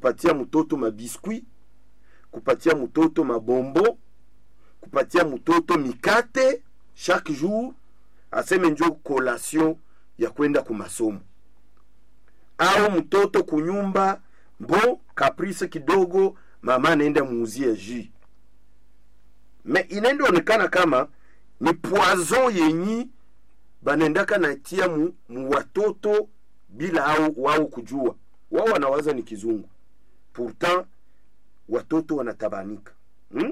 kupatia mtoto mabiskwi kupatia mtoto mabombo kupatia mtoto mikate chaque jour aseme njo collation ya kwenda kumasomo au mtoto kunyumba mbo kaprice kidogo mama anaenda muuzie ji me inaenda onekana kama ni poison yenyi banaendaka natia mu, mu watoto bila au wao kujua wao wanawaza ni kizungu pourtant watoto wanatabanika hmm?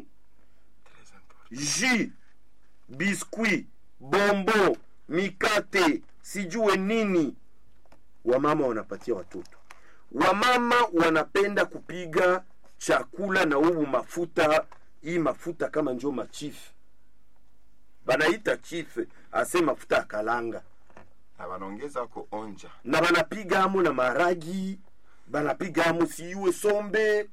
ji biskuit bombo mikate sijue nini wamama wanapatia watoto wamama wanapenda kupiga chakula na huu mafuta hii mafuta kama njo machifu banaita chife ase mafuta ya kalanga na wanaongeza ko onja na banapigamo na maragi banapigamo siiwe sombe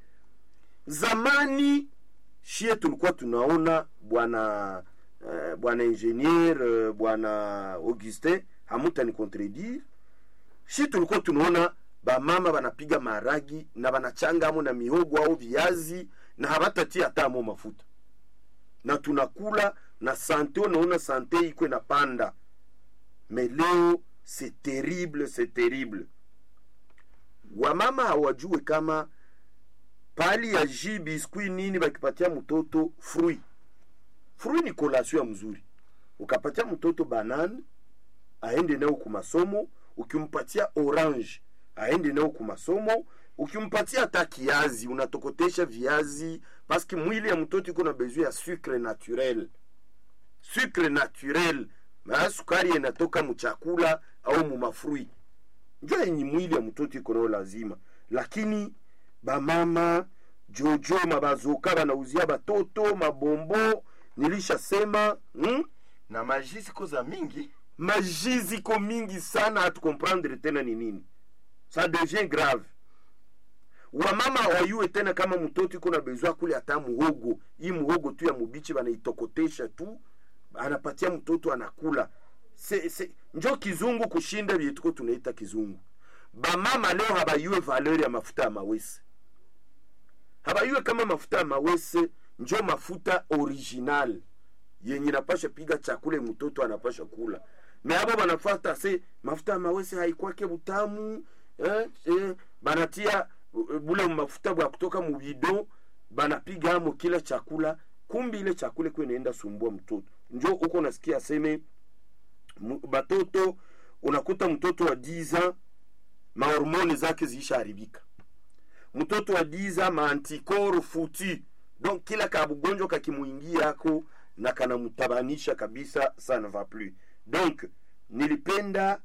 zamani shie tulikuwa tunaona bwana eh, bwana ingenier eh, bwana augustin hamuta ni contredire shi tulikuwa tunaona bamama banapiga maragi na banachangamo na mihogo au viazi na habatatia hatamo mafuta na tunakula na sante unaona sante iko inapanda mais leo c'est terrible c'est terrible wamama hawajue kama pali ya ji biskuit nini bakipatia mtoto fruit fruit ni kolation ya mzuri ukapatia mtoto banane aende nayo kumasomo ukimpatia orange aende nayo kumasomo ukimpatia hata kiazi unatokotesha viazi paske mwili ya mtoto iko na besoin ya sucre naturel sucre naturel maa sukari inatoka mchakula au mumafrui njo yenye mwili ya mtoto iko nayo lazima lakini bamama jojo mabazoka banauzia batoto mabombo nilishasema hmm? na maji ziko za mingi maji ziko mingi sana hatukomprendre tena ni nini ça devient grave wamama wayue tena kama mtoto iko na bezwa kule hata muhogo hii muhogo tu ya mubichi banaitokotesha tu anapatia mtoto anakula se, se, njo kizungu kushinda vyetuko tunaita kizungu bamama leo habayue valeur ya mafuta ya mawese habayue kama mafuta ya mawese njo mafuta original yenye napasha piga chakula mtoto anapasha kula me abo banafata se mafuta ya mawese haikwake butamu eh, eh, banatia uh, bule mafuta bwa kutoka mubido banapiga amo kila chakula kumbi ile chakula iko inaenda sumbua mtoto njo uko nasikia aseme mu- batoto unakuta mtoto wa diza mahormoni zake ziishaharibika mtoto wa diza maantikoro futi donc kila kabugonjwa kakimuingia yako na kanamtabanisha kabisa ça ne va plus donc nilipenda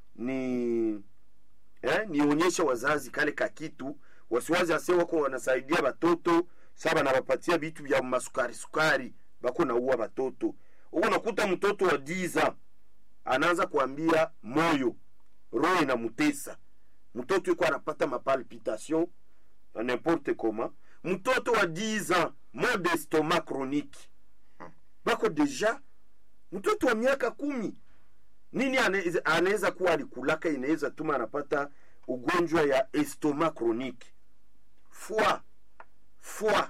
ni eh, nionyeshe wazazi kale kakitu wasiwazi ase wako wanasaidia batoto sa banabapatia vitu vya masukari sukari bako naua batoto huko nakuta mtoto wa diza anaanza kuambia moyo roho inamutesa mtoto yuko anapata mapalpitation na n'importe comment mtoto wa 10 ans mot d'estomac chronique bako deja mtoto wa miaka kumi nini ane- anaweza kuwa alikulaka inaweza tuma anapata ugonjwa ya estomac chronique foie foie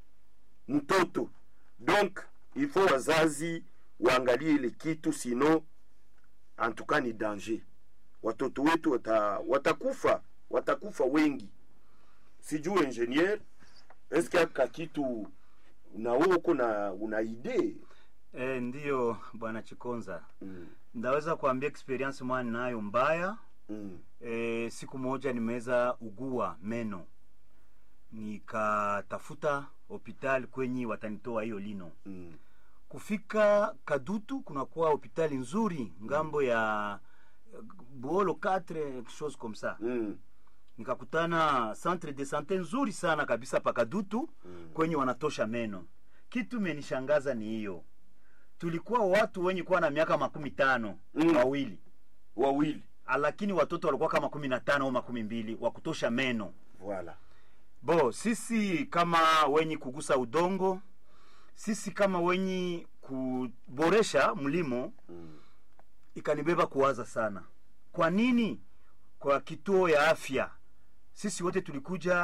mtoto donc il faut wazazi waangalie ile kitu sino antuka ni danger watoto wetu wata, watakufa watakufa wengi sijui ingenier eske aka kitu na wewe uko na una idee E, ndiyo bwana Chikonza, mm. ndaweza kuambia experience mwana nayo mbaya. mm. E, siku moja nimeweza ugua meno, nikatafuta hospitali kwenye watanitoa hiyo lino. mm. Kufika Kadutu kunakuwa hospitali nzuri ngambo ya eh, Buolo 4 quelque chose comme ça. mm. nikakutana centre de sante nzuri sana kabisa pakadutu mm. kwenye wanatosha meno kitu menishangaza ni hiyo tulikuwa watu wenye kuwa na miaka makumi tano Mm. wawili wawili lakini watoto walikuwa kama kumi na tano au makumi mbili wa kutosha meno voilà bo sisi kama wenye kugusa udongo sisi kama wenye kuboresha mlimo mm. ikanibeba kuwaza sana kwa nini kwa kituo ya afya sisi wote tulikuja